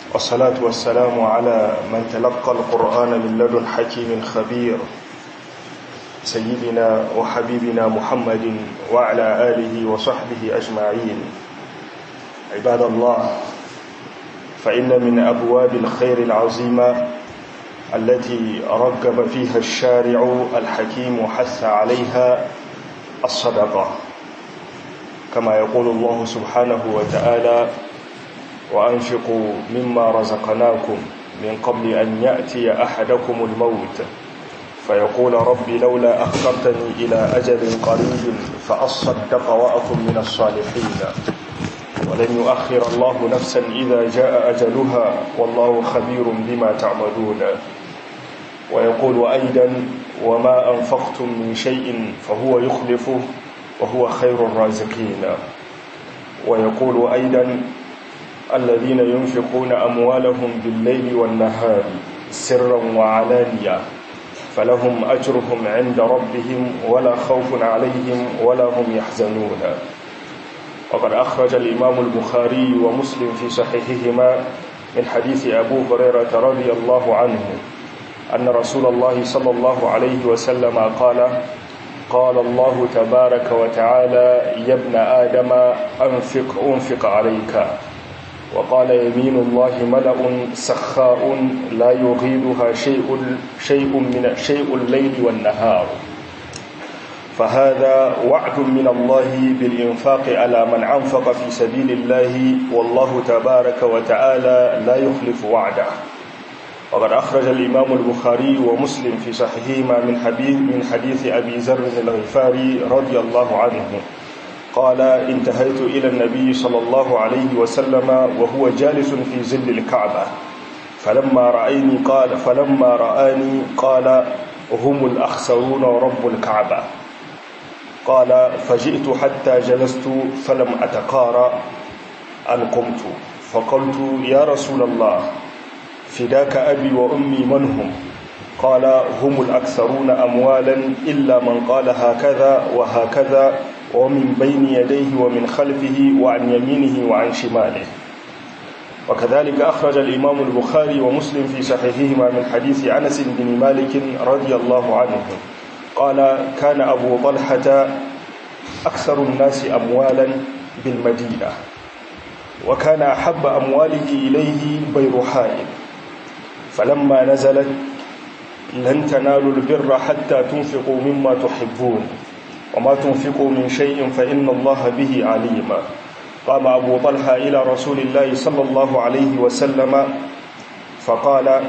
والصلاة والسلام على من تلقى القرآن من لدن حكيم خبير سيدنا وحبيبنا محمد وعلى آله وصحبه أجمعين عباد الله فإن من أبواب الخير العظيمة التي رغب فيها الشارع الحكيم وحث عليها الصدقة كما يقول الله سبحانه وتعالى وأنفقوا مما رزقناكم من قبل أن يأتي أحدكم الموت فيقول ربي لولا أخرتني إلى أجل قريب فأصدق وأكن من الصالحين ولن يؤخر الله نفسا إذا جاء أجلها والله خبير بما تعملون ويقول أيضا وما أنفقتم من شيء فهو يخلفه وهو خير الرازقين ويقول أيضا الذين ينفقون أموالهم بالليل والنهار سرا وعلانية فلهم أجرهم عند ربهم ولا خوف عليهم ولا هم يحزنون وقد أخرج الإمام البخاري ومسلم في صحيحهما من حديث أبو هريرة رضي الله عنه أن رسول الله صلى الله عليه وسلم قال قال الله تبارك وتعالى يا ابن آدم أنفق أنفق عليك وقال يمين الله ملأ سخاء لا يغيضها شيء شيء من شيء الليل والنهار فهذا وعد من الله بالإنفاق على من أنفق في سبيل الله والله تبارك وتعالى لا يخلف وعده وقد أخرج الإمام البخاري ومسلم في صحيحهما من حديث من حديث أبي ذر الغفاري رضي الله عنه قال انتهيت إلى النبي صلى الله عليه وسلم وهو جالس في ظل الكعبة فلما رأيني قال فلما رآني قال هم الأخسرون رب الكعبة قال فجئت حتى جلست فلم أتقارى أن قمت فقلت يا رسول الله فداك أبي وأمي من هم قال هم الأكثرون أموالا إلا من قال هكذا وهكذا ومن بين يديه ومن خلفه وعن يمينه وعن شماله وكذلك أخرج الإمام البخاري ومسلم في صحيحهما من حديث أنس بن مالك رضي الله عنه قال كان أبو طلحة أكثر الناس أموالا بالمدينة وكان أحب أمواله إليه بيرحاء فلما نزلت لن تنالوا البر حتى تنفقوا مما تحبون وما تنفقوا من شيء فإن الله به عليم قام أبو طلحة إلى رسول الله صلى الله عليه وسلم فقال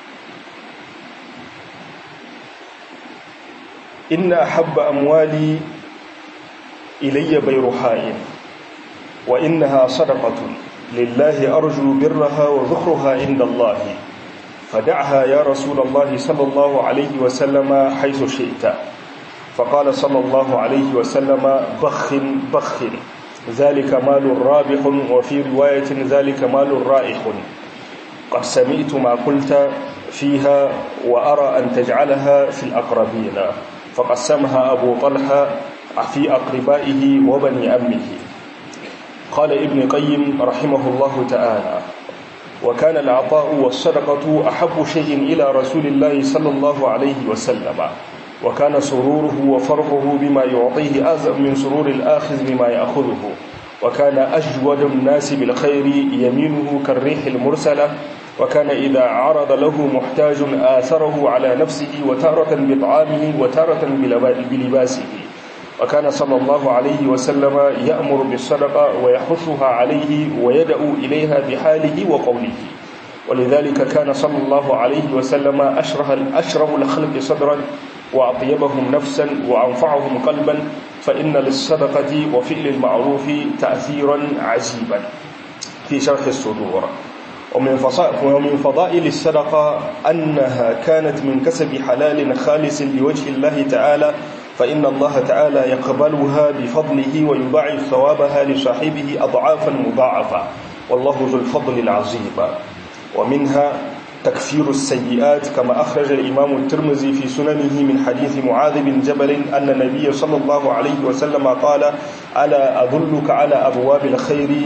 إن أحب أموالي إلي بيرحاء وإنها صدقة لله أرجو برها وذخرها عند الله فدعها يا رسول الله صلى الله عليه وسلم حيث شئت فقال صلى الله عليه وسلم بخ بخ ذلك مال رابح وفي رواية ذلك مال رائح قد سمعت ما قلت فيها وأرى أن تجعلها في الأقربين فقسمها أبو طلحة في أقربائه وبني أمه قال ابن قيم رحمه الله تعالى وكان العطاء والصدقة أحب شيء إلى رسول الله صلى الله عليه وسلم وكان سروره وفرحه بما يعطيه أعظم من سرور الآخذ بما يأخذه وكان أجود الناس بالخير يمينه كالريح المرسلة وكان إذا عرض له محتاج آثره على نفسه وتارة بطعامه وتارة بلباسه وكان صلى الله عليه وسلم يأمر بالصدقة ويحثها عليه ويدعو إليها بحاله وقوله ولذلك كان صلى الله عليه وسلم أشره, أشره الخلق صدرا وأطيبهم نفسا وأنفعهم قلبا فإن للصدقة وفعل المعروف تأثيرا عجيبا في شرح الصدور ومن فضائل الصدقة أنها كانت من كسب حلال خالص لوجه الله تعالى فإن الله تعالى يقبلها بفضله ويضاعف ثوابها لصاحبه أضعافا مضاعفة والله ذو الفضل العظيم ومنها تكفير السيئات كما أخرج الإمام الترمذي في سننه من حديث معاذ بن جبل أن النبي صلى الله عليه وسلم قال ألا أدلك على أبواب الخير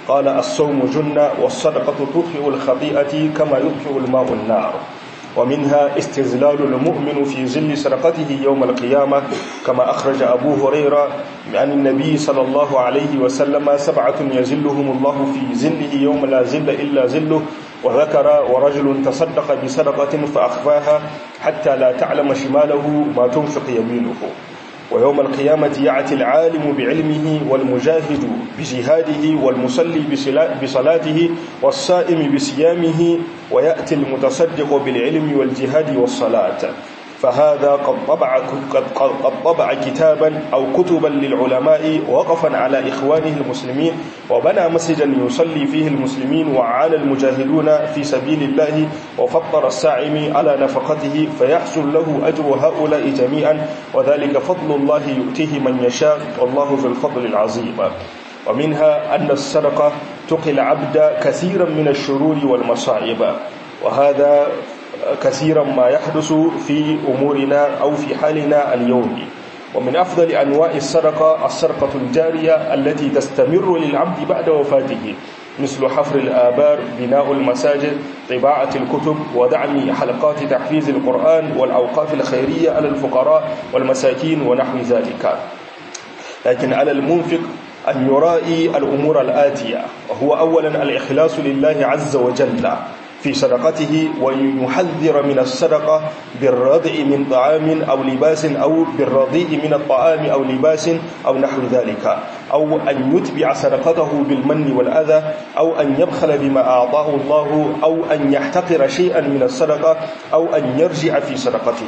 قال الصوم جنة والصدقة تطفئ الخطيئة كما يطفئ الماء النار ومنها استزلال المؤمن في ظل صدقته يوم القيامة كما أخرج أبو هريرة عن النبي صلى الله عليه وسلم سبعة يزلهم الله في زله يوم لا زل إلا زله وذكر ورجل تصدق بصدقة فأخفاها حتى لا تعلم شماله ما تنفق يمينه ويوم القيامة يأتي العالم بعلمه والمجاهد بجهاده والمصلي بصلاته والصائم بصيامه ويأتي المتصدق بالعلم والجهاد والصلاة فهذا قد طبع, قد طبع كتابا أو كتبا للعلماء وقفا على إخوانه المسلمين وبنى مسجدا يصلي فيه المسلمين وعان المجاهدون في سبيل الله وفطر الساعم على نفقته فيحصل له أجر هؤلاء جميعا وذلك فضل الله يؤتيه من يشاء والله ذو الفضل العظيم ومنها أن السرقة تقي العبد كثيرا من الشرور والمصائب وهذا كثيرا ما يحدث في أمورنا أو في حالنا اليوم ومن أفضل أنواع السرقة السرقة الجارية التي تستمر للعبد بعد وفاته مثل حفر الآبار بناء المساجد طباعة الكتب ودعم حلقات تحفيز القرآن والأوقاف الخيرية على الفقراء والمساكين ونحو ذلك لكن على المنفق أن يرائي الأمور الآتية وهو أولا الإخلاص لله عز وجل في صدقته ويحذر من الصدقة بالرضع من طعام أو لباس أو بالرضيء من الطعام أو لباس أو نحو ذلك أو أن يتبع صدقته بالمن والأذى أو أن يبخل بما أعطاه الله أو أن يحتقر شيئا من الصدقة أو أن يرجع في صدقته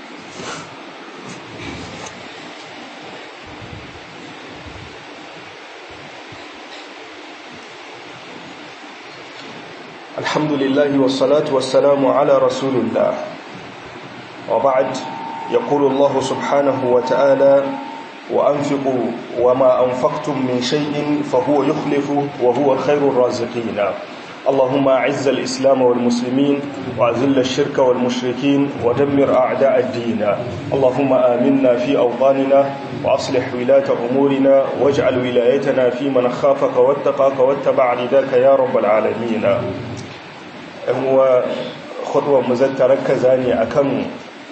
الحمد لله والصلاة والسلام على رسول الله وبعد يقول الله سبحانه وتعالى وأنفقوا وما أنفقتم من شيء فهو يخلف وهو خير الرازقين اللهم أعز الإسلام والمسلمين وأذل الشرك والمشركين ودمر أعداء الدين اللهم آمنا في أوطاننا وأصلح ولاة أمورنا واجعل ولايتنا في من خافك واتقاك واتبع رداك يا رب العالمين هو خطوة مزتركة ne akan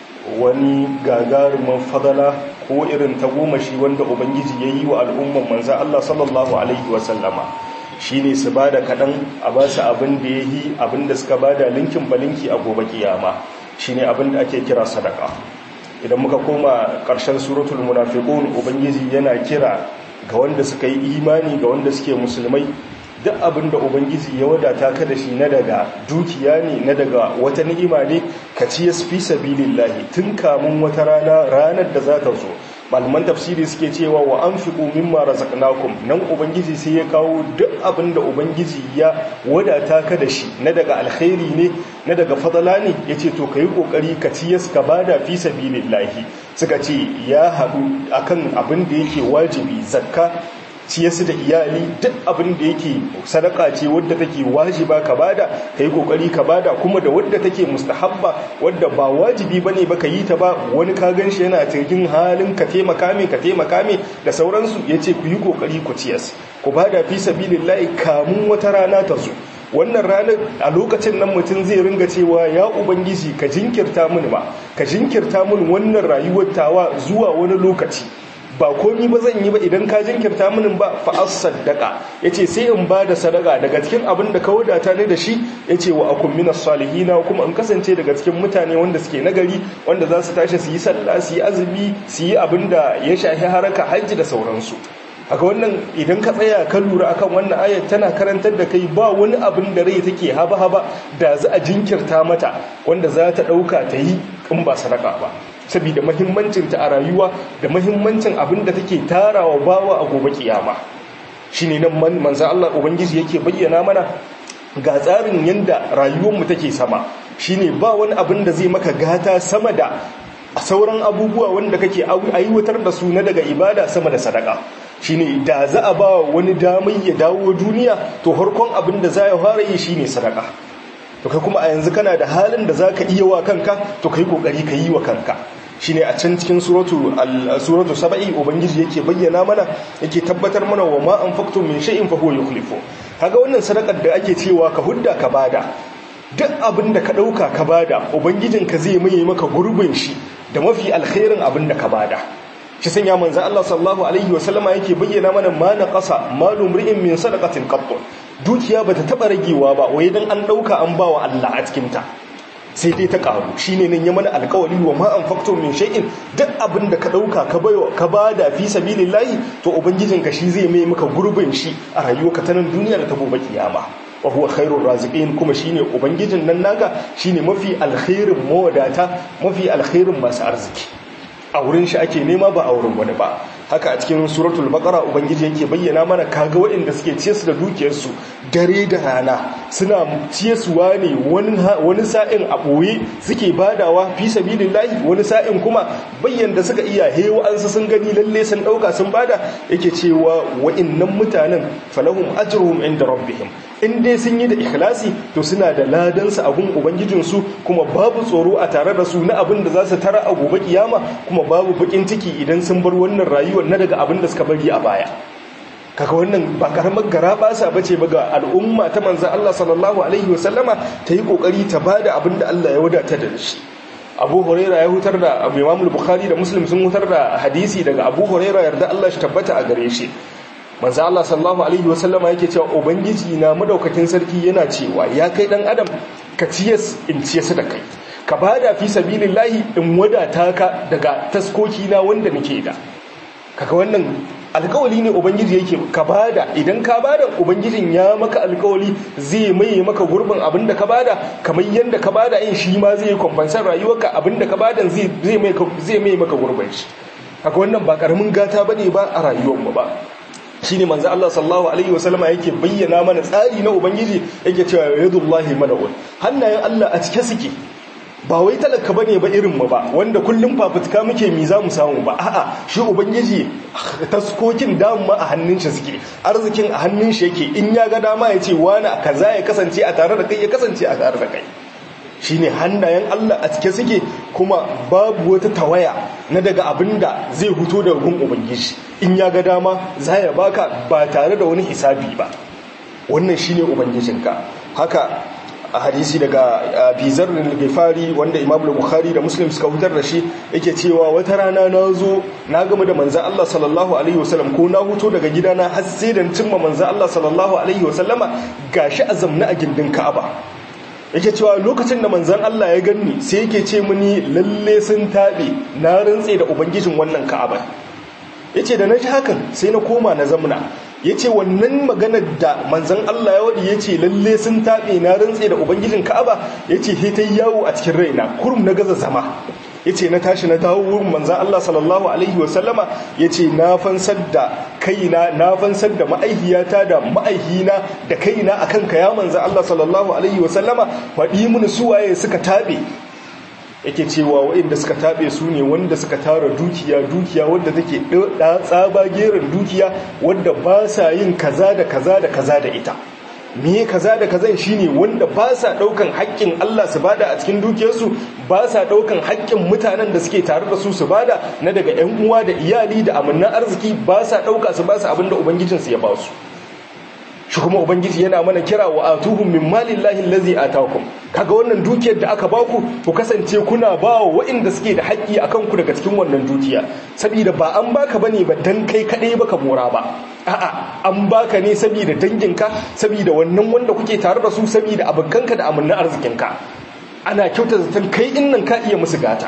wani gagarumin fadala ko irin tagomashi wanda ubangiji ya yi wa al'umman manza Allah sallallahu Alaihi wasallama shi ne su ba da kaɗan a ba su abin da ya yi abin da suka ba da linkin balinki a gobe kiyama shi ne abin da ake kira sadaka idan muka koma ƙarshen suratul munafiqun ubangiji yana kira ga wanda suka yi imani ga wanda suke musulmai duk abin da ubangiji ya wadata ka da shi na daga dukiya ne na daga wata ni'ima ne ka ci fi sabilillahi tun kamun wata rana ranar da za ta zo malaman tafsiri suke cewa wa anfiqu mimma razaqnakum nan ubangiji sai ya kawo duk abin da ubangiji ya wadata ka da shi na daga alkhairi ne na daga fadala ne yace to kai kokari ka ci ka bada fi sabilillahi suka ce ya haɗu akan abin da yake wajibi zakka ciyarsu da iyali duk abin da yake sadaka ce wadda take wajiba ka bada kai kokari ka bada kuma da wadda take mustahabba wadda ba wajibi bane ba ka yi ta ba wani ka ganshi yana cikin halin ka taimaka me ka taimaka me da sauransu yace ku yi kokari ku ciyas ku bada fi sabilillahi kamun wata rana ta zo wannan ranar a lokacin nan mutum zai ringa cewa ya ubangiji ka jinkirta mini ba ka jinkirta mini wannan rayuwar tawa zuwa wani lokaci ba komi ba zan yi ba idan ka jinkirta minin ba fa'as saddaka ya ce sai in ba da sadaka daga cikin abin da ka wadata ne da shi ya ce wa akun minas salihina kuma in kasance daga cikin mutane wanda suke nagari wanda za su tashi su yi sallah su yi azumi su yi abin da ya shafi haraka hajji da sauransu haka wannan idan ka tsaya ka lura akan wannan ayat tana karantar da kai ba wani abin da rai take haba-haba da za a jinkirta mata wanda za ta ɗauka ta yi in ba sadaka ba saboda mahimmancinta a rayuwa da mahimmancin abin da take tarawa bawa a gobe kiyama shine nan manzo Allah ubangiji yake bayyana mana ga tsarin yanda rayuwarmu take sama shine ba wani abin da zai maka gata sama da sauran abubuwa wanda kake aiwatar da su na daga ibada sama da sadaka shine da za a ba wani damai ya dawo duniya to harkon abin da za ya fara yi shine sadaka to kai kuma a yanzu kana da halin da za ka iya wa kanka to kai kokari ka yi wa kanka shine a can cikin suratu suratu saba'i ubangiji yake bayyana mana yake tabbatar mana wa ma anfaqtum min shay'in fa huwa yukhlifu kaga wannan sadakar da ake cewa ka hudda ka bada duk abin da ka ɗauka ka bada ubangijinka zai mai maka gurbin shi da mafi alkhairin abin da ka bada shi sanya manzo Allah sallallahu alaihi wasallama yake bayyana mana ma na qasa malu mri'in min sadaqatin qatt dukiya bata taba ragewa ba wai dan an ɗauka an bawa Allah a cikin ta sai dai ta karu shine nan ya mana alƙawari wa ma anfaqtum min shay'in duk abin da ka ɗauka ka bayo ka bada fi sabilillahi to ubangijinka shi zai mai maka gurbin shi a rayuwarka ta nan duniya da ta gobe kiyama wa huwa khairur raziqin kuma shine ubangijin nan naka shine mafi alkhairin mawadata mafi alkhairin masu arziki a wurin shi ake nema ba a wurin wani ba haka a cikin suratul baqara ubangiji yake bayyana mana kaga waɗanda suke ciye su da dukiyarsu dare da rana suna ciye suwa ne wani sa'in a ɓoye suke badawa fi sabilillahi wani sa'in kuma bayyana suka iya hewa an su sun gani lalle sun ɗauka sun bada yake cewa wa'innan mutanen falahum ajruhum inda rabbihim in dai sun yi da ikhlasi to suna da ladansu a gun ubangijinsu kuma babu tsoro a tare da su na abin da za su tara a gobe kiyama kuma babu bakin ciki idan sun bar wannan rayuwar na daga abin da suka bari a baya kaga wannan ba karamar gara basa bace ba ga al'umma ta manzon Allah sallallahu alaihi wasallama ta yi kokari ta bada abin da Allah ya wadata da shi Abu Huraira ya hutar da Imam Bukhari da Muslim sun hutar da hadisi daga Abu Huraira yarda Allah shi tabbata a gare shi manzo Allah sallallahu alaihi wasallama yake cewa ubangiji na madaukakin sarki yana cewa ya kai dan adam ka ciyas in ciyas da kai ka bada fi sabilillahi in wadata ka daga taskoki na wanda nake da kaga wannan alkawali ne ubangiji yake ka bada idan ka bada ubangijin ya maka alkawali zai mai maka gurbin abinda ka bada kamar yanda ka bada in shi ma zai kwamfansar rayuwarka abinda ka bada zai mai zai mai maka gurbin shi kaga wannan ba karamin gata bane ba a rayuwarmu ba shine manzo Allah sallallahu alaihi wasallama yake bayyana mana tsari na ubangiji yake cewa yadullahi mala'un hannayen Allah a cike suke ba wai talaka bane ba irin mu ba wanda kullum fafutuka muke mi za mu samu ba a'a shi ubangiji taskokin dama a hannun shi suke arzikin a hannun shi yake in ya ga dama ya ce wani kaza ya kasance a tare da kai ya kasance a tare da kai shine hannayen Allah a cike suke kuma babu wata tawaya na daga abinda zai huto daga gun ubangiji in ya ga dama za ya baka ba tare da wani hisabi ba wannan shine ubangijinka haka a hadisi daga bizar al-ghifari wanda imam al-bukhari da muslim suka hutar da shi yake cewa wata rana na zo na gama da manzan Allah sallallahu alaihi wasallam ko na huto daga gidana har sai da cimma manzan Allah sallallahu alaihi wasallama gashi a zamna a gindin Ka'aba yake cewa lokacin da manzan Allah ya ganni sai yake ce mini lalle sun tabe na rantse da ubangijin wannan Ka'aba yace da na ji hakan sai na koma na zamna ya ce wannan maganar da manzan Allah ya waɗi ya ce lalle sun taɓe na rantse da ubangijin ka'aba ya ce ta yi yawo a cikin raina kurum na gaza zama ya ce na tashi na dawo wurin manzan Allah sallallahu alaihi wasallama ya ce na fansar da kaina na fansar da ma'aihiyata da ma'aihina da kaina a kanka ya manzan Allah sallallahu alaihi wasallama faɗi mini suwaye suka taɓe yake cewa waɗanda suka taɓe su ne wanda suka tara dukiya dukiya wadda take tsaba gerin dukiya wadda ba sa yin kaza da kaza da kaza da ita me kaza da kazan shine wanda ba sa ɗaukan haƙƙin Allah su bada a cikin dukiyarsu ba sa ɗaukan haƙƙin mutanen da suke tare da su su bada na daga ƴan uwa da iyali da amannan arziki ba sa ɗauka su ba su abin da ubangijinsu ya ba su shi kuma ubangiji yana mana kira wa atuhum min malillahi allazi atakum kaga wannan dukiyar da aka baku ku kasance kuna bawa waɗanda suke da haƙƙi akan ku daga cikin wannan dukiya saboda ba an baka bane ba dan kai kadai baka mora ba a'a an baka ne saboda danginka saboda wannan wanda kuke tare da su saboda abokanka da amannin arzikinka ana kyauta zaton kai innan ka iya musu gata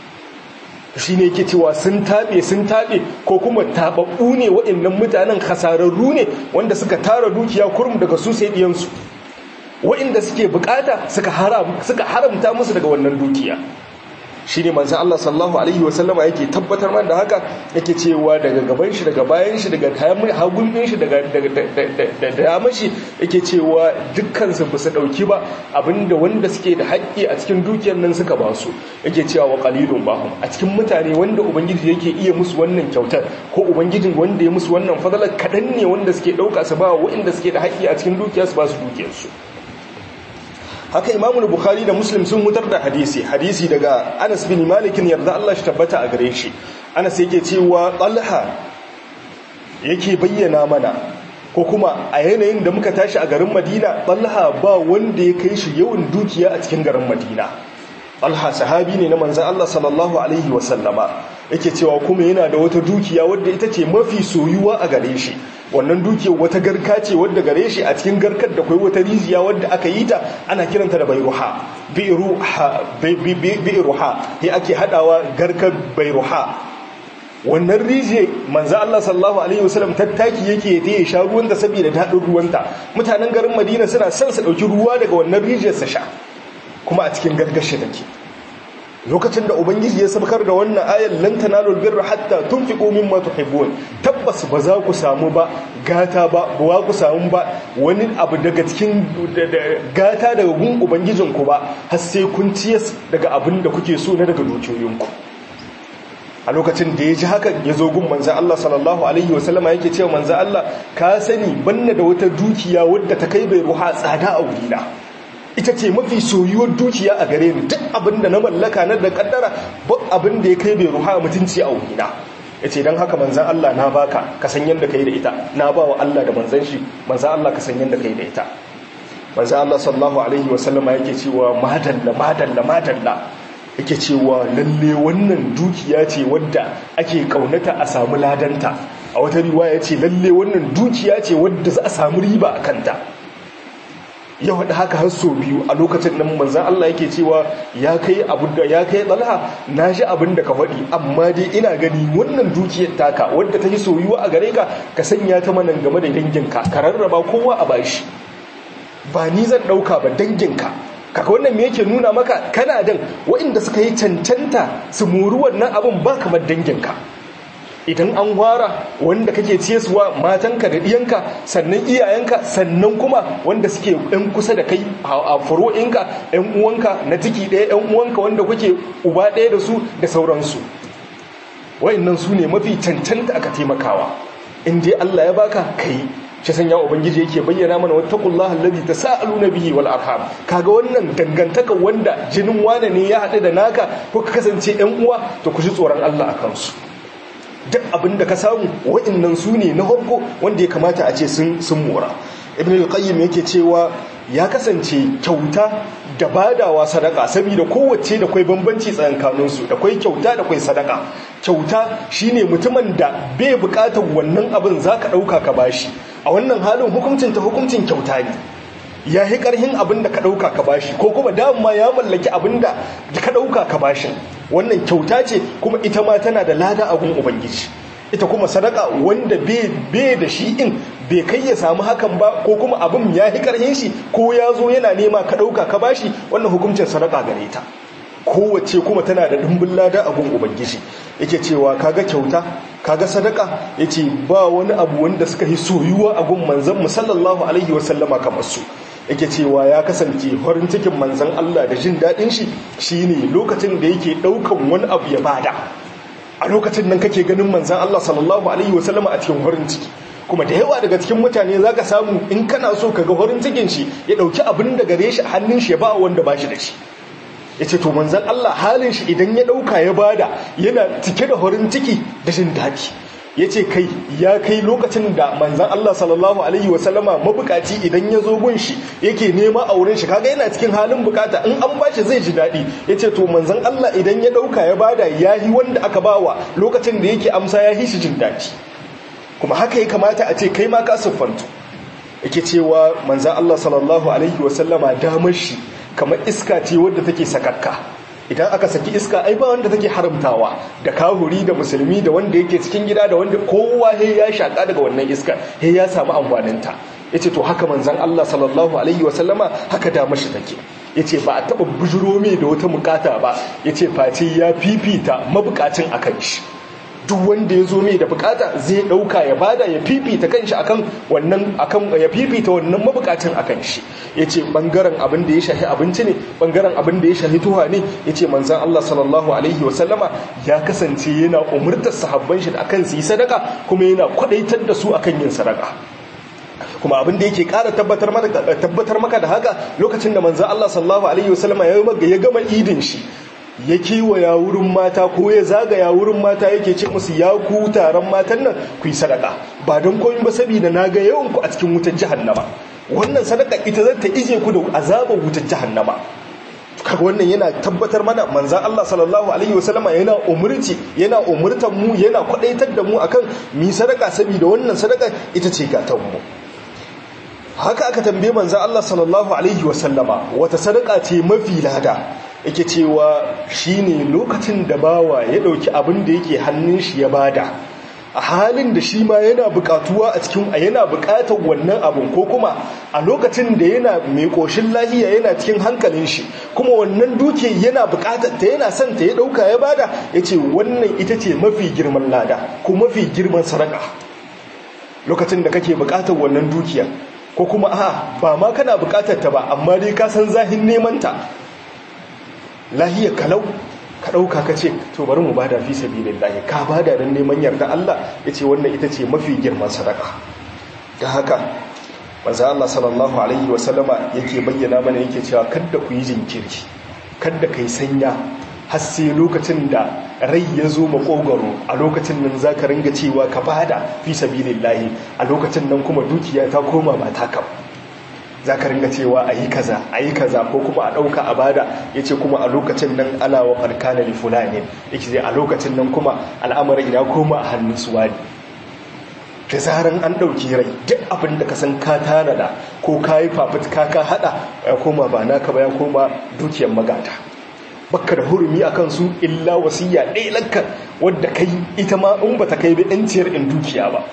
shi ne yake cewa sun taɓe sun taɓe ko kuma taɓaɓɓu ne waɗannan mutanen hasararru ne wanda suka tara dukiya kurum daga su sai ɗiyansu waɗanda suke bukata suka haramta musu daga wannan dukiya shi ne manzan Allah sallahu Alaihi wasallama yake tabbatar man da haka yake cewa daga gaban shi daga bayan shi daga hagun ɗin shi daga damar shi yake cewa dukkansu ba su ɗauki ba abinda wanda suke da haƙƙi a cikin dukiyar nan suka ba su yake cewa wa ƙalilun bahum a cikin mutane wanda ubangiji yake iya musu wannan kyautar ko ubangijin wanda ya musu wannan fadalar kaɗan ne wanda suke ɗauka su ba waɗanda suke da haƙƙi a cikin dukiyar su ba su dukiyarsu haka imamu bukhari da muslim sun hutar da hadisi hadisi daga anas bin malikin yarda Allah shi tabbata a gare shi anas yake cewa talha yake bayyana mana ko kuma a yanayin da muka tashi a garin madina talha ba wanda ya kai shi yawan dukiya a cikin garin madina talha sahabi ne na manzan Allah sallallahu alaihi wasallama yake cewa kuma yana da wata dukiya wadda ita ce mafi soyuwa a gare shi wannan dukiyar wata garka ce wadda gare shi a cikin garkar da kai wata rijiya wadda aka yi ta ana kiranta da bairuha bairuha ya ake hadawa garkar bairuha wannan rijiya manzo Allah sallallahu alaihi wasallam tattaki yake ta ya sha ruwanta saboda dadin ruwanta mutanen garin Madina suna son su dauki ruwa daga wannan rijiyar sa sha kuma a cikin gargashi take lokacin da ubangiji ya sabkar da wannan ayar lan tanalul birra hatta tunfiqu mimma tuhibbun tabbas ba za ku samu ba gata ba ba ku samu ba wani abu daga cikin gata daga gun ubangijinku ba har sai kun ciyas daga abin da kuke so na daga dukiyoyinku a lokacin da ya ji haka ya zo gun manzan Allah sallallahu Alaihi wasallama yake cewa manzan Allah ka sani banna da wata dukiya wadda ta kai bai ruha tsada a wurina ita ce mafi soyuwar dukiya a gare ni duk abin da na mallaka na da kaddara ba abin da ya kai bai ruha mutunci a wurina ya ce don haka manzan Allah na baka ka san yadda ka yi da ita na ba wa Allah da manzan shi manzan Allah ka san yadda ka yi da ita manzan Allah sallallahu Alaihi wasallama yake cewa madalla madalla madalla yake cewa lalle wannan dukiya ce wadda ake kaunata a samu ladanta a wata riwaya ce lalle wannan dukiya ce wadda za a samu riba a kanta ya faɗi haka har so biyu a lokacin nan manzan Allah yake cewa ya kai abu da ya kai tsalha na shi abin da ka faɗi amma dai ina gani wannan dukiyar taka wadda ta yi soyuwa a gare ka ka sanya ta manan game da danginka ka rarraba kowa a bashi ba ni zan ɗauka ba danginka kaka wannan me yake nuna maka kana dan waɗanda suka yi cancanta su mori wannan abin ba kamar danginka idan an wara wanda kake ciyaswa matanka da ɗiyanka sannan iyayenka sannan kuma wanda suke ɗan kusa da kai a furo'inka ɗan uwanka na ciki ɗaya ɗan uwanka wanda kuke uba ɗaya da su da sauransu wa'annan su ne mafi cancanta aka taimakawa in dai Allah ya baka kai shi sanya ubangiji yake bayyana mana wattaqullaha allazi tasaaluna bihi wal arham kaga wannan dangantaka wanda jinin wane ne ya haɗu da naka ko ka kasance ɗan uwa to ku ji tsoron Allah akan su duk abinda ka samu wa'annan su ne na farko wanda ya kamata a ce sun sun mora ibn al-qayyim yake cewa ya kasance kyauta da badawa sadaka saboda kowace da kwai bambanci tsakankanin su da kwai kyauta da kwai sadaka kyauta shine mutumin da bai bukatar wannan abin zaka dauka ka bashi a wannan halin hukuncin ta hukuncin kyauta ne ya yi karhin abin da ka dauka ka bashi ko kuma dama ya mallaki abin da ka dauka ka bashi wannan kyauta ce kuma ita ma tana da lada a gun ubangiji ita kuma sadaka wanda bai da shi in bai kai ya samu hakan ba ko kuma abin ya yi karhin shi ko ya zo yana nema ka ɗauka ka bashi wannan hukuncin sadaka gare ta kowace kuma tana da ɗumbin lada a gun ubangiji yake cewa kaga kyauta kaga sadaka yace ba wani abu wanda suka yi soyuwa a gun manzon mu sallallahu alaihi wasallama kamar su yake cewa ya kasance farin cikin manzon Allah da jin daɗin shi shine lokacin da yake ɗaukan wani abu ya bada a lokacin nan kake ganin manzan Allah sallallahu alaihi wasallama a cikin farin ciki kuma da yawa daga cikin mutane zaka samu in kana so ka ga farin cikin shi ya dauki abin da gare shi a hannun shi ya ba wanda ba shi da shi yace to manzan Allah halin shi idan ya dauka ya bada yana cike da farin ciki da jin daɗi yace kai ya kai lokacin da manzan Allah sallallahu alaihi wasallama mabukaci idan ya zo gun shi yake nema a wurin shi kaga yana cikin halin bukata in an bashi zai ji daɗi yace to manzan Allah idan ya dauka ya bada yahi wanda aka bawa lokacin da yake amsa ya shi jin daɗi kuma haka ya kamata a ce kai ma ka siffantu yake cewa manzan Allah sallallahu alaihi wasallama damar shi kamar iska ce wadda take sakakka idan aka saki iska ai ba wanda take haramtawa da kahuri da musulmi da wanda yake cikin gida da wanda kowa he ya shaka daga wannan iska he ya samu amfaninta yace to haka manzon Allah sallallahu alaihi wasallama haka da mashi take yace ba a taba bujuro mai da wata bukata ba yace face ya fifita mabukacin akan shi duk wanda ya zo mai da bukata zai dauka ya bada ya fifita kanshi akan wannan akan ya fifita wannan mabukacin akan shi yace bangaren abin da ya shahi abinci ne bangaren abin da ya shahi tuha ne yace manzon Allah sallallahu alaihi wasallama ya kasance yana umurtar sahabban shi akan su yi sadaka kuma yana kwadaitar da su akan yin sadaka kuma abin da yake ƙara tabbatar maka tabbatar maka da haka lokacin da manzon Allah sallallahu alaihi wasallama ya gama idin shi ya kewaya wurin mata ko ya zagaya wurin mata yake ce musu ya ku taron matan nan ku yi sadaka ba don komi ba saboda na ga yawan ku a cikin wutar jahannama wannan sadaka ita zan ta ije ku da azabar wutar jahannama kaga wannan yana tabbatar mana manzan Allah sallallahu alaihi wasallama yana umurci yana umurtan mu yana kwadaitar da mu akan mi sadaka saboda wannan sadaka ita ce gatan mu haka aka tambaye manzan Allah sallallahu alaihi wasallama wata sadaka ce mafi lada yake cewa shine lokacin da bawa ya dauki abin da yake hannun shi ya bada a halin da shi ma yana bukatuwa a cikin yana bukatar wannan abin ko kuma a lokacin da yana mai koshin lahiya yana cikin hankalin shi kuma wannan duke yana bukatar ta yana son ta ya dauka ya bada yace wannan ita ce mafi girman lada ko mafi girman sadaka lokacin da kake bukatar wannan dukiya ko kuma a ba ma kana bukatar ta ba amma dai ka san zahin neman ta lahiyar kalau ka ɗauka ka ce to bari mu bada fi sabilillahi ka bada don neman yarda Allah ya ce wannan ita ce mafi girman sadaka da haka manzo Allah sallallahu alaihi wasallama yake bayyana mana yake cewa kada ku yi jinkiri kada kai sanya har sai lokacin da rai ya zo makogaro a lokacin nan za ka ringa cewa ka bada fi sabilillahi a lokacin nan kuma dukiya ta koma ba taka za ka ringa cewa a yi kaza a yi kaza ko kuma a ɗauka a bada ya ce kuma a lokacin nan ana wa ƙarƙana da fulani ya ce a lokacin nan kuma al'amarin ya koma a hannun suwa ne da zaran an ɗauki rai duk abin da ka san ka tanada ko ka yi fafutuka ka haɗa ya koma ba naka ba ya koma dukiyar magata bakka da hurumi a kansu illa wasiya ɗaya lakka wadda kai ita ma in ba ta kai bi ɗanciyar in dukiya ba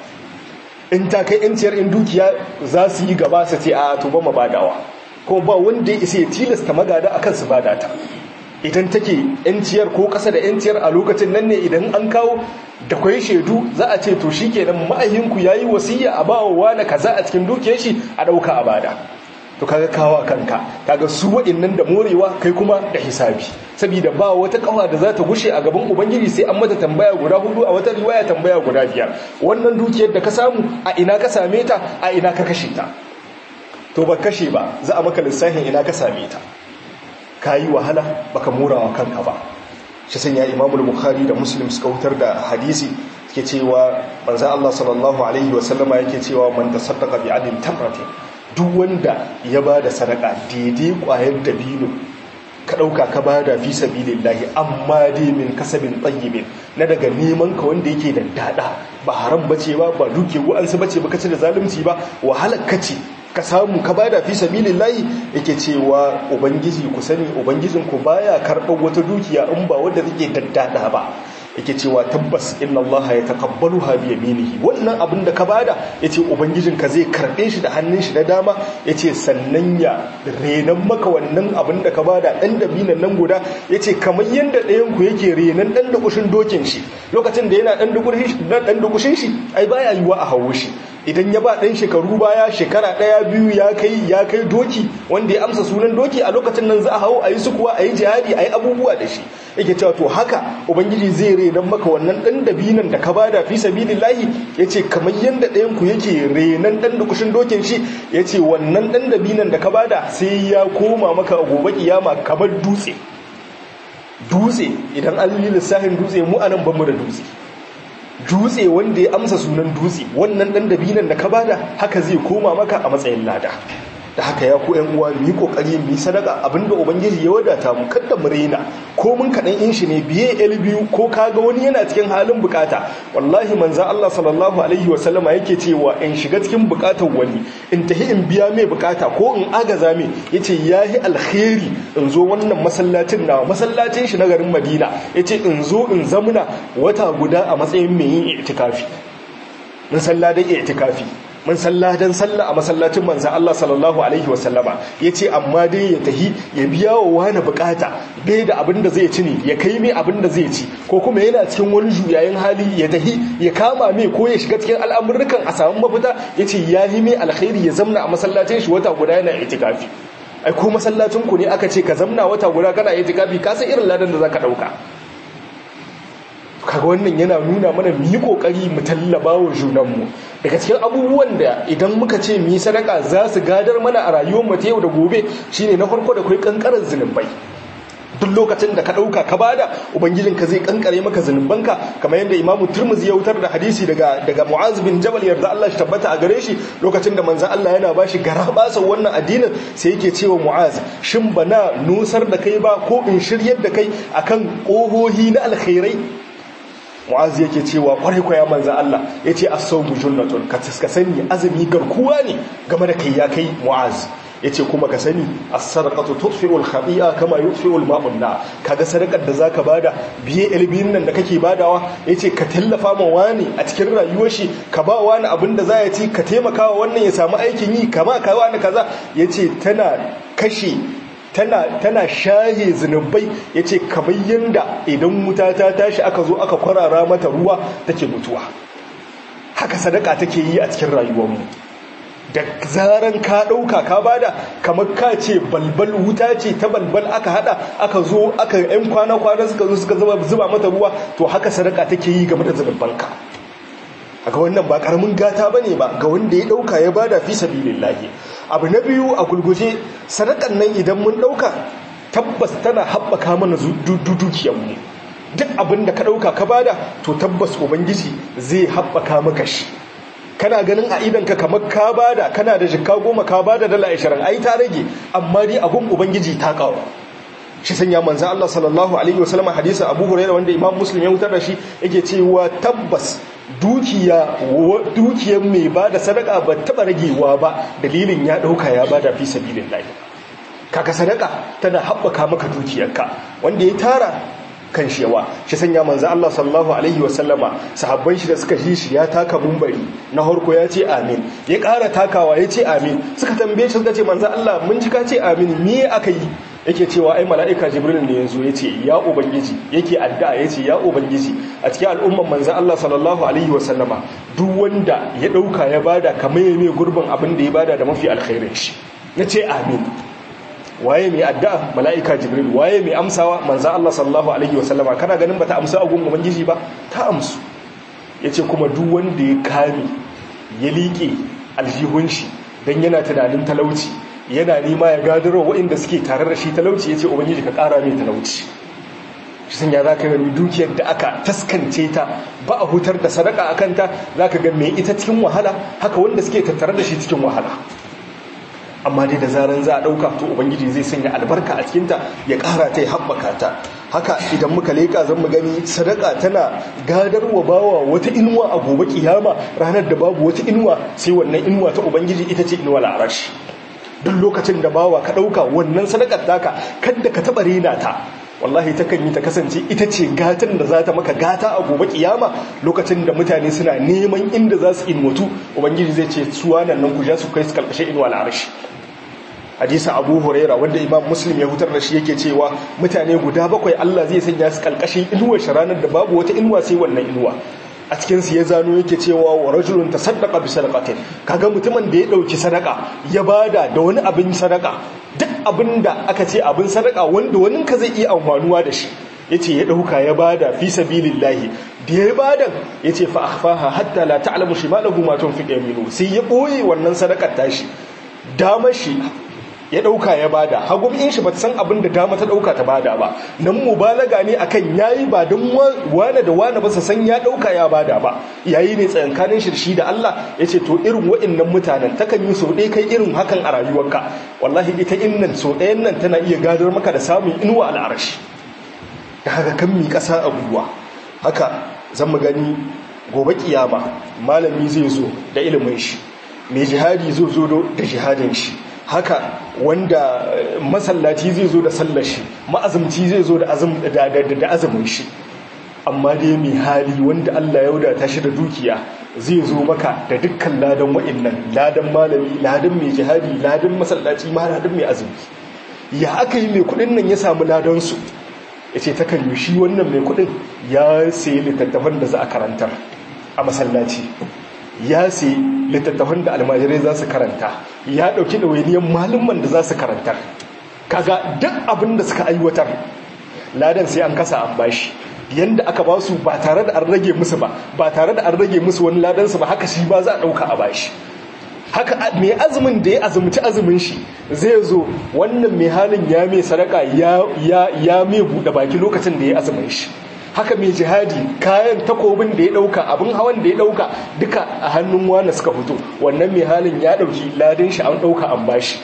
in ta kai yanciyar in dukiya za su yi gaba su ce a tuba ma badawa ko ba wanda ya isa ya tilasta magada a kansu bada ta idan take yanciyar ko kasa da yanciyar a lokacin nan ne idan an kawo da kwai shaidu za a ce to shi kenan ma'ayinku ya yi wasiya a ba wa na kaza a cikin dukiyar shi a ɗauka a bada to kaga kawa kanka kaga su waɗannan da morewa kai kuma da hisabi saboda ba wata kawa da za ta gushe a gaban ubangiji sai an mata tambaya guda hudu a wata riwaya tambaya guda biyar wannan dukiyar da ka samu a ina ka same ta a ina ka kashe ta to ba kashe ba za a maka lissafin ina ka same ta ka yi wahala baka morawa kanka ba shi sanya imamul bukhari da muslim suka wutar da hadisi ke cewa manzo Allah sallallahu alaihi wasallama yake cewa man tasaddaqa bi adin tamratin duk wanda ya ba da sadaka daidai kwayar dabino ka ɗauka ka ba da fi sabilillahi amma dai min kasabin tsayibin na daga neman ka wanda yake da dada ba haram bace ba ba duke wa'ansu bace ba kace da zalunci ba wahalar kace ka samu ka bada fi sabilillahi yake cewa ubangiji ku sani ubangijin ku baya karɓar wata dukiya in ba wanda take daddada ba yake cewa tabbas inna Allah ya taqabbaluha bi yaminihi wannan abin da ka bada yace ubangijin ka zai karbe shi da hannun shi na dama yace sannan ya renan maka wannan abin da ka bada dan dabinan nan guda yace kamar yanda ɗayan ku yake renan dan dukushin dokin shi lokacin da yana dan dukushin shi dan dukushin shi ai baya yiwa a hawo shi idan ya ba ɗan shekaru baya shekara ɗaya biyu ya kai ya kai doki wanda ya amsa sunan doki a lokacin nan za a hau a yi sukuwa a yi jihadi a yi abubuwa da shi yake cewa to haka ubangiji zai renan maka wannan ɗan dabinan da ka bada fi sabilillahi ya ce kamar yadda ɗayan ku yake renan ɗan dukushin dokin shi ya ce wannan ɗan dabinan da ka bada sai ya koma maka a gobe kiyama kamar dutse dutse idan an yi lissafin dutse mu anan bamu da dutse dutse wanda ya amsa sunan dutse wannan dan dabinan da ka bada haka zai koma maka a matsayin lada da haka ya ku ƴan uwa mu yi kokari mu yi sadaka abinda ubangiji ya wadata mu kada mu raina ko mun kadan in shi ne biye el biyu ko kaga wani yana cikin halin bukata wallahi manzon Allah sallallahu alaihi wa sallama yake cewa in shiga cikin bukatar wani in tahi in biya mai bukata ko in agaza mai yace yahi alkhairi in zo wannan masallacin na masallacin shi na garin Madina yace in zo in zamuna wata guda a matsayin mai yin itikafi mun salladan itikafi mun salladan sallah a masallacin manzo Allah sallallahu alaihi wasallama yace amma dai ya tahi ya biya wa wani bukata bai da abin da zai ci ne ya kai mai abin da zai ci ko kuma yana cikin wani juyayin hali ya tahi ya kama mai ko ya shiga cikin al'amurrukan a samu mafita yace ya yi mai alkhairi ya zamna a masallacin shi wata guda yana itikafi ai ko masallacin ku ne aka ce ka zamna wata guda kana itikafi ka san irin ladan da zaka dauka kaga wannan yana nuna mana mu yi kokari mu tallaba wa junanmu daga cikin abubuwan da idan muka ce mu yi sadaka za su gadar mana a rayuwar mu ta yau da gobe shine na farko da kai kankarar zinubai duk lokacin da ka ɗauka ka bada ubangijinka zai kankare maka zunubanka kamar yadda imamu turmuzi ya wutar da hadisi daga daga mu'az bin jabal yarda Allah shi tabbata a gare shi lokacin da manzon Allah yana bashi garabasa wannan addinin sai yake cewa mu'az shin bana nusar da kai ba ko in shiryar da kai akan ƙohohi na alkhairai mu'az yake cewa kwarai kwaya manzon Allah yace as-sawmu junnatun ka sani azumi garkuwa ne game da kai ya kai mu'az yace kuma ka sani as-sadaqatu tudfi'u al-khati'a kama yudfi'u al-ma'u an kaga sadakar da zaka bada biye ilbin nan da kake badawa yace ka tallafa ma wani a cikin rayuwar shi ka ba wani abin da za ya ci ka taimaka wa wannan ya samu aikin yi kama ka wani kaza yace tana kashe tana tana shahe zunubai yace kamar yanda idan wuta ta tashi aka zo aka kwarara mata ruwa take mutuwa haka sadaka take yi a cikin rayuwarmu da zaran ka ɗauka ka bada kamar ka ce balbal wuta ce ta balbal aka hada aka zo aka yan kwana-kwana suka zo suka zuba mata ruwa to haka sadaka take yi game da zunubanka ga wannan ba karamin gata bane ba ga wanda ya ɗauka ya bada fi sabilillahi abu na biyu a gulguje sadakan nan idan mun ɗauka tabbas tana haɓaka mana dukiyarmu duk abin da ka ɗauka ka bada to tabbas ubangiji zai haɓaka maka shi kana ganin a idanka kamar ka bada kana da jikka goma ka bada dala ashirin ai ta rage amma dai abun ubangiji ta kawo shi sanya manzo Allah sallallahu alaihi wasallam hadisin Abu Hurairah wanda Imam Muslim ya wutar da shi yake cewa tabbas dukiya dukiyar mai bada sadaka ba taba ragewa ba dalilin ya dauka ya bada fi sabilillah kaka sadaka tana haɓaka maka dukiyarka wanda ya tara kan shewa shi sanya manzo Allah sallallahu alaihi wasallama sahabban shi da suka ji shi ya taka mumbari na harko ya ce amin ya ƙara takawa ya ce amin suka tambaye shi suka ce manzo Allah mun ji ka ce amin me aka yi yake cewa ai mala'ika jibril ne yanzu yace ya ubangiji yake addu'a yace ya ubangiji a cikin al'umman manzo Allah sallallahu alaihi wasallama duk wanda ya dauka ya bada kamar mai gurbin abin da ya bada da mafi alkhairin shi yace amin waye mai addu'a mala'ika jibril waye mai amsawa manzo Allah sallallahu alaihi wasallama kana ganin bata amsa a gun ubangiji ba ta amsu yace kuma duk wanda ya kame ya liƙe aljihun shi dan yana tunanin talauci yana nima ya gadaro waɗanda suke tare da shi talauci yace ubangiji ka ƙara mai talauci shi sun ya zaka gani dukiyar da aka taskance ta ba a hutar da sadaka akan ta zaka ga mai ita cikin wahala haka wanda suke tattare da shi cikin wahala amma dai da zaran za a ɗauka to ubangiji zai sanya albarka a cikinta ya ƙara ta ya haɓaka ta haka idan muka leƙa zan mu gani sadaka tana gadarwa bawa wata inuwa a gobe kiyama ranar da babu wata inuwa sai wannan inuwa ta ubangiji ita ce inuwa la'arashi duk lokacin da bawa ka ɗauka wannan sadakar taka kadda ka taɓa rena ta wallahi takan yi ta kasance ita ce gatan da za ta maka gata a gobe kiyama lokacin da mutane suna neman inda za su inwatu ubangiji zai ce suwa nan nan ku ja su kai su kalkashe inuwa al'arshi hadisa abu huraira wanda imam muslim ya hutar da shi yake cewa mutane guda bakwai allah zai sanya su kalkashin inuwar shi ranar da babu wata inuwa sai wannan inuwa a cikin su ya zano yake cewa wa rajulun tasaddaqa bi sadaqatin kaga mutumin da ya dauki sadaka ya bada da wani abin sadaka duk abinda aka ce abin sadaka wanda wani ka zai iya amfanuwa da shi yace ya dauka ya bada fi sabilillahi da ya bada yace fa akhfaha hatta la ta'lamu shimalahu ma tunfiqu yaminu sai ya boye wannan sadakar tashi damar shi ya dauka ya bada hagun in shi ba san abin da dama ta dauka ta bada ba nan mubalaga ne akan yayi ba don wane da wane ba su san ya dauka ya bada ba yayi ne tsayankanin shirshi da Allah yace to irin wa'annan mutanen takan yi so dai kai irin hakan a rayuwarka wallahi ita innan so ɗayan nan tana iya gadar maka da samun inuwa al'arashi da haka kan mi kasa a gwiwa haka zan mu gani gobe kiyama malami zai zo da ilimin shi mai jihadi zai zo da jihadin shi haka wanda masallaci zai zo da sallar shi ma'azumci zai zo da azumin shi amma dai mai hali wanda Allah ya wadata shi da dukiya zai zo maka da dukkan ladan wa'annan ladan malami ladan mai jihadi ladan masallaci ma ladan mai azumi ya aka yi mai kudin nan ya samu ladan su yace ta kan shi wannan mai kudin ya sayi littattafan da za a karantar a masallaci ya sayi littattafan da almajirai za su karanta ya ɗauki ɗawainiyar malumman da za su karantar kaga duk abin da suka aiwatar ladan sai an kasa an bashi yanda aka ba su ba tare da an rage musu ba ba tare da an rage musu wani ladansu ba haka shi ba za a ɗauka a bashi haka mai azumin da ya azumci azumin shi zai zo wannan mai halin ya mai sadaka ya mai buɗe baki lokacin da ya azumin shi haka mai jihadi kayan takobin da ya ɗauka abin hawan da ya ɗauka duka a hannun wani suka fito wannan mai halin ya ɗauki ladin shi an ɗauka an bashi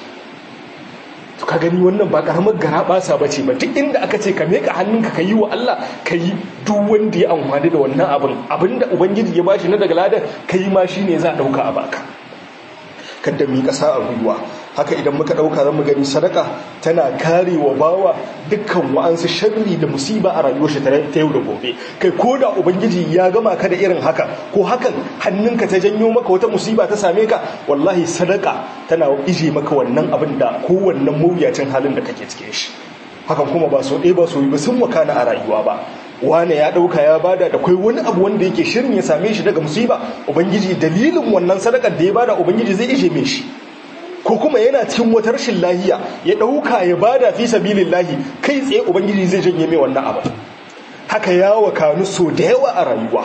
ka gani wannan ba karamar gara basa ba ce ba duk inda aka ce ka meka hannunka ka yi wa Allah ka yi duk wanda ya amfani da wannan abin abinda ubangiji ya bashi na daga ladan ka yi ma shi ne za a ɗauka a baka kada mu yi ƙasa a gwiwa haka idan muka ɗauka zan mu gani sadaka tana kare wa bawa dukkan wa'ansu sharri da musiba a rayuwar shi ta yau da gobe kai ko da ubangiji ya gama ka da irin haka ko hakan hannunka ta janyo maka wata musiba ta same ka wallahi sadaka tana ije maka wannan abin da ko wannan mawuyacin halin da kake cikin shi hakan kuma ba so ɗaya ba so yi ba sun wakana a rayuwa ba wane ya ɗauka ya bada da kai wani abu wanda yake shirin ya same shi daga musiba ubangiji dalilin wannan sadakar da ya bada ubangiji zai ije mai shi ko kuma yana cikin wata rashin lahiya ya ɗauka ya bada fi sabilillahi kai tsaye ubangiji zai janye mai wannan abu haka ya wakanu so da yawa a rayuwa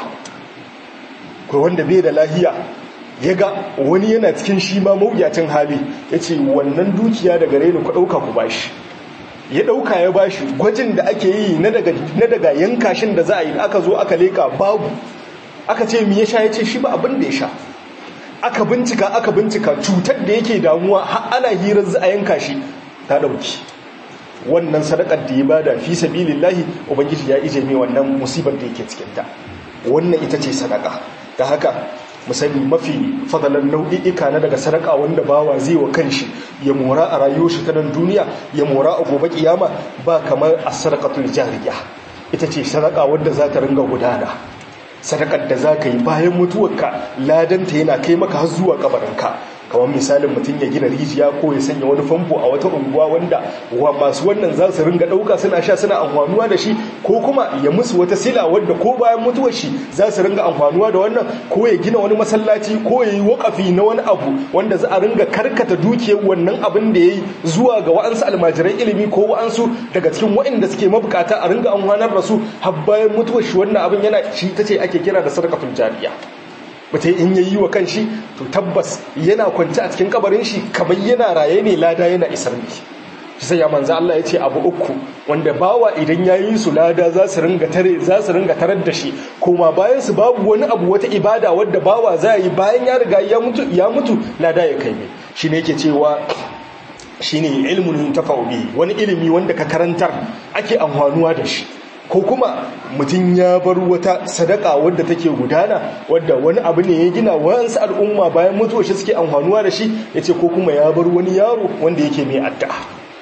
ko wanda bai da lahiya ya ga wani yana cikin shi ma mawuyacin hali ya ce wannan dukiya daga reni ku ɗauka ku bashi ya ɗauka ya bashi gwajin da ake yi na daga yankashin da za a yi aka zo aka leka babu aka ce mi ya sha ya ce shi ba abin da ya sha aka bincika aka bincika cutar da yake damuwa har ana hirar za a yanka shi ta ɗauki wannan sadakar da ya bada fi sabilillahi ubangiji ya ije mai wannan musibar da yake cikinta wannan ita ce sadaka da haka musani mafi fadalan nau'i'ika na daga sadaka wanda bawa zai wa kanshi ya mora a rayuwar shi ta nan duniya ya mora a gobe kiyama ba kamar as-sadaqatul jariya ita ce sadaka wanda za ta ringa gudana sadakar da za ka yi bayan mutuwarka ladanta yana kai maka har zuwa kabarinka kamar misalin mutum ya gina rijiya ko ya sanya wani famfo a wata unguwa wanda wa masu wannan za su ringa ɗauka suna sha suna amfanuwa da shi ko kuma ya musu wata sila wadda ko bayan mutuwar shi za su ringa amfanuwa da wannan ko ya gina wani masallaci ko ya yi wakafi na wani abu wanda za a ringa karkata dukiyar wannan abin da ya yi zuwa ga wa'ansu almajiran ilimi ko wa'ansu daga cikin waɗanda suke mabukata a ringa amfanar da su har bayan mutuwar shi wannan abin yana shi ta ce ake kira da sadaqatul jariya mutum in ya yi wa kan shi to tabbas yana kwanci a cikin kabarin shi kamar yana raye ne lada yana isar ne shi sai ya manzo Allah ya ce abu uku wanda bawa idan ya yi su lada za su ringa tare za su ringa tarar da shi kuma bayan su babu wani abu wata ibada wadda bawa za yi bayan ya riga ya mutu ya mutu lada ya kai mai shine yake cewa shine ilmun tafa'u bi wani ilimi wanda ka karantar ake amfanuwa da shi ko kuma mutum ya bar wata sadaka wadda take gudana wadda wani abu ne ya gina wayansu al'umma bayan mutuwa shi suke amfanuwa da shi ya ce ko kuma ya bar wani yaro wanda yake mai addu'a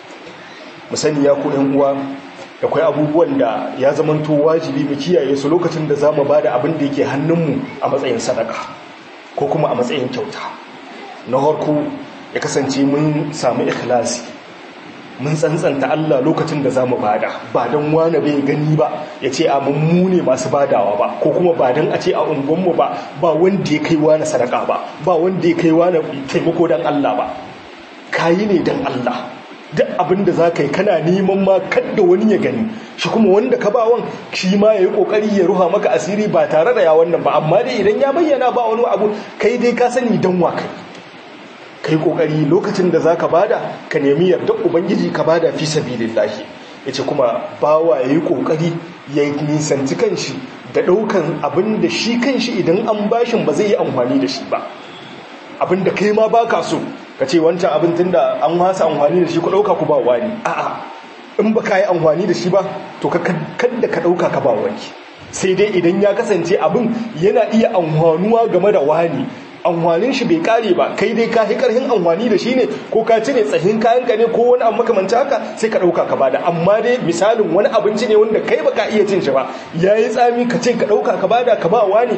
musani ya ku ɗan uwa da kwai abubuwan da ya zamanto wajibi mu kiyaye su lokacin da za mu ba da abin da yake hannunmu a matsayin sadaka ko kuma a matsayin kyauta na harko ya kasance mun samu ikhlasi mun tsantsanta Allah lokacin da za mu bada ba don wane bai gani ba ya ce a mu ne masu badawa ba ko kuma ba don a ce a unguwanmu ba ba wanda ya kai wane sadaka ba ba wanda ya kai wane taimako don Allah ba kayi ne don Allah duk abin da za ka yi kana neman ma kadda wani ya gani shi kuma wanda ka ba wan shi ma ya yi kokari ya ruha maka asiri ba tare da ya wannan ba amma dai idan ya bayyana ba wani abu kai dai ka sani don wa kai kai kokari lokacin da zaka bada ka nemi yardar ubangiji ka bada fi sabilillahi yace kuma bawa yayi kokari ya nisanci kanshi da daukan abin da shi kanshi idan an bashin ba zai yi amfani da shi ba abin da kai ma baka so ka ce wancan abin tunda an wasa amfani da shi ku dauka ku ba wani a'a in ba ka yi amfani da shi ba to ka kadda ka dauka ka ba wani sai dai idan ya kasance abin yana iya amfanuwa game da wani amfanin shi bai kare ba kai dai ka karhin amfani da shi ne ko ka cire tsahin kayan ka ne ko wani abu makamanci haka sai ka dauka ka bada amma dai misalin wani abinci ne wanda kai baka iya cin shi ba yayi tsami ka ce ka dauka ka bada ka ba wani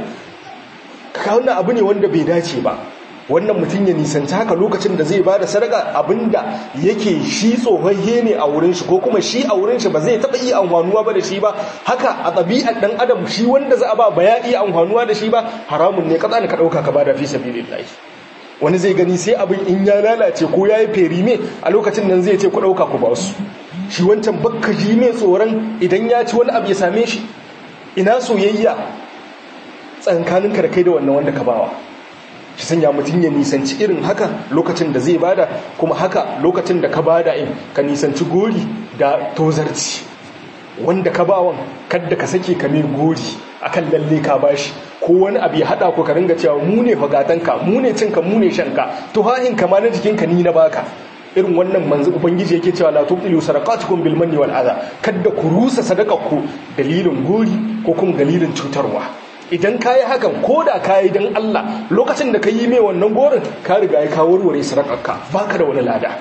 ka wannan abu ne wanda bai dace ba wannan mutum ya nisanci haka lokacin da zai ba da sadaka abinda yake shi tsohon ne a wurin shi ko kuma shi a wurin shi ba zai taɓa iya amfanuwa ba da shi ba haka a ɗabi'ar ɗan adam shi wanda za a ba ba ya iya amfanuwa da shi ba haramun ne katsa ka ɗauka ka ba da fi sabilillahi wani zai gani sai abin in ya lalace ko ya yi ferime a lokacin nan zai ce ku ɗauka ku ba su shi wancan bakka ji mai tsoron idan ya ci wani abu ya same shi ina soyayya tsankaninka da kai da wannan wanda ka bawa shi sanya mutum ya nisanci irin haka lokacin da zai bada kuma haka lokacin da ka bada in ka nisanci gori da tozarci wanda ka bawan kadda ka sake ka mai gori akan lalle ka bashi ko wani abu ya hada ku ka ringa cewa mu ne fagatanka mu ne cinka mu ne shanka to hahin kama na jikinka ni na baka irin wannan manzo ubangiji yake cewa la tubtilu sadaqatukum bil manni wal adha kadda ku rusa sadaqarku dalilin gori ko kuma dalilin cutarwa idan kayi hakan ko da kayi dan Allah lokacin da ka yi mai wannan gorin ka riga ya kawo warware sadakarka baka da wani lada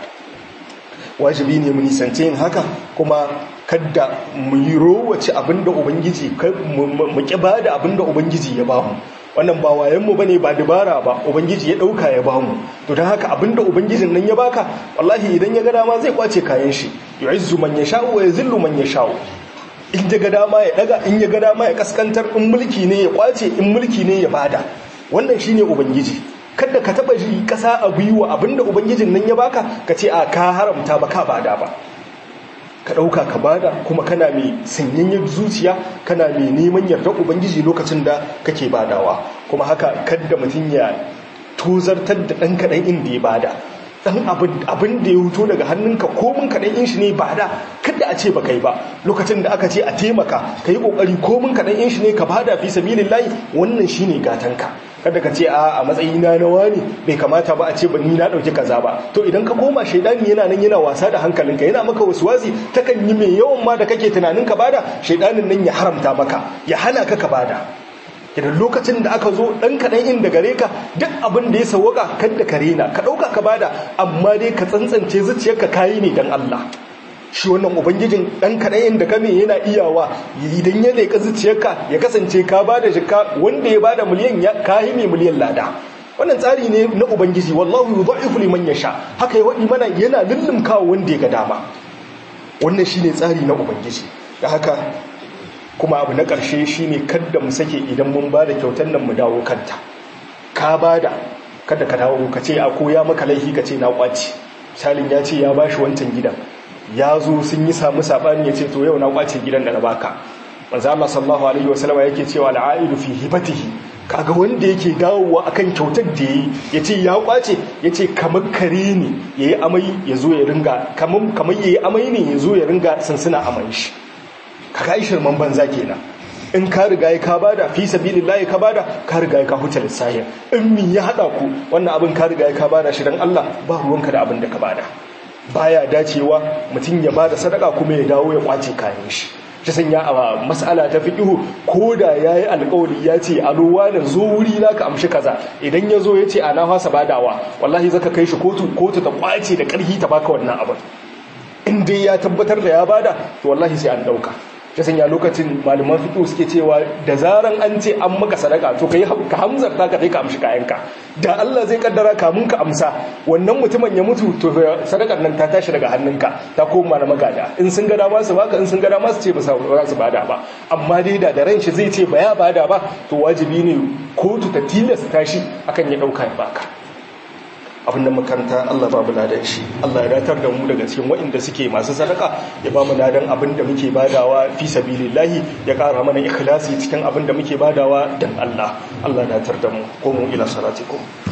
wajibi ne mu nisance yin haka kuma kadda mu yi rowace abinda ubangiji mu ki bada abinda ubangiji ya bamu wannan ba wayan mu bane ba dabara ba ubangiji ya dauka ya bamu to dan haka abinda ubangijin nan ya baka wallahi idan ya ga dama zai kwace kayan shi yu'izzu man yasha'u wa yazillu man yasha'u in ya ga dama ya daga in ya ga dama ya kaskantar in mulki ne ya kwace in mulki ne ya bada wannan shine ubangiji kada ka taba ji kasa a gwiwa abinda ubangijin nan ya baka ka ce a ka haramta ba ka bada ba ka dauka ka bada kuma kana mai sanyayyar zuciya kana mai neman yardar ubangiji lokacin da kake badawa kuma haka kada mutum ya tozartar da dan kadan inda ya bada dan abin da ya huto daga hannunka komin kaɗan in shi ne ba da kada a ce ba kai ba lokacin da aka ce a taimaka ka yi ƙoƙari komin kaɗan in shi ne ka bada fi sabilin layi wannan shi ne gatanka kada ka ce a matsayina na wani bai kamata ba a ce ba ni na ɗauki kaza ba to idan ka koma shaidani yana nan yana wasa da hankalinka yana maka wasu wasi takan yi mai yawan ma da kake tunanin ka bada shaidanin nan ya haramta maka ya hana ka ka bada idan lokacin da aka zo ɗan kaɗan inda gare ka duk abin da ya sauwaka kadda ka rena ka ɗauka ka bada amma dai ka tsantsance zuciyarka kayi ne don Allah shi wannan ubangijin ɗan kaɗan inda kame yana iyawa idan ya leƙa zuciyarka ya kasance ka bada jika wanda ya bada miliyan ya kayi mai miliyan lada wannan tsari ne na ubangiji wallahu yudha'ifu liman yasha haka ya wadi mana yana lullumkawa wanda ya ga dama wannan shine tsari na ubangiji da haka kuma abu na ƙarshe shi ne kadda mu sake idan mun ba da kyautar nan mu dawo kanta ka ba da kada ka dawo ka ce a koya maka laifi ka ce na ƙwace salin ya ce ya ba shi wancan gidan ya zo sun yi samu saɓani ya ce to yau na ƙwace gidan da na baka manzo Allah sallallahu alaihi wasallam yake cewa al'aidu fi hibatihi kaga wanda yake dawowa akan kyautar da yayi yace ya kwace yace kamar kare ne yayi amai yazo ya ringa kamar kamar yayi amai ne yazo ya ringa sansuna amai shi kaga ishir man banza kenan in ka riga ka bada fi sabilillahi ka bada ka riga ka huta lissahi in min ya hada ku wannan abin ka riga ka bada shi dan Allah ba ruwanka da abin da ka bada baya dacewa mutum ya bada sadaka kuma ya dawo ya kwace kayan shi ta sanya a mas'ala ta fiqhu ko da yayi alƙawari ya ce a ruwa da zo wuri na ka amshi kaza idan ya zo ya ce ana fasa badawa wallahi zaka kai shi kotu kotu ta kwace da ƙarfi ta baka wannan abin in dai ya tabbatar da ya bada to wallahi sai an dauka ta sanya lokacin malaman fiƙo suke cewa da zaran an ce an maka sadaka to kai ka hamzar ta ka kai ka amshi kayanka da Allah zai kaddara kamun ka amsa wannan mutumin ya mutu to sadakar nan ta tashi daga hannunka ta koma na magada in sun ga dama su baka in sun ga dama su ce ba za su bada ba amma dai da da ran shi zai ce ba ya bada ba to wajibi ne kotu ta tilasta shi akan ya dauka ya baka abinda makaranta Allah ba mu ladan shi Allah ya datar da mu daga cikin waɗanda suke masu sadaka ya ba mu ladan abinda muke badawa fi sabilillahi ya ƙara mana ikhlasi cikin abinda muke badawa dan Allah Allah ya datar da mu ko mu ila salatikum